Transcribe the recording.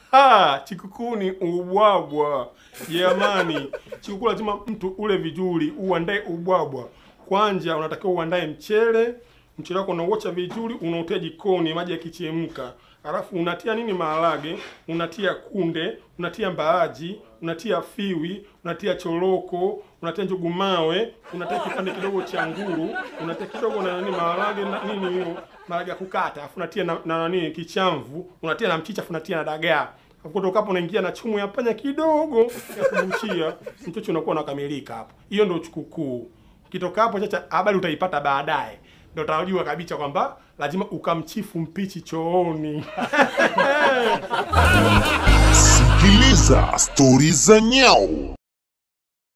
Ha, chikukuu ni ubwabwa jamani. Chikukuu lazima mtu ule vizuri, uandae ubwabwa. Kwanza unatakiwa uandae mchele, mchele wako unauocha vizuri, unautia jikoni, maji yakichemka. Alafu unatia nini? Maharage, unatia kunde, unatia mbaaji, unatia fiwi, unatia choroko, unatia njugu mawe, unatia kipande kidogo cha nguru, unatia kidogo na nini maharage na nini hiyo maharage ya kukata, alafu unatia na, na nini kichamvu, unatia na mchicha, alafu unatia na dagaa. Alafu kutoka hapo unaingia na chumu ya panya kidogo ya kubuchia, mchocho unakuwa unakamilika hapo. Hiyo ndio chukukuu. Ukitoka hapo chacha, habari utaipata baadaye, ndio utajua kabisa kwamba lazima ukamchifu mpichi chooni. Sikiliza stori za nyau.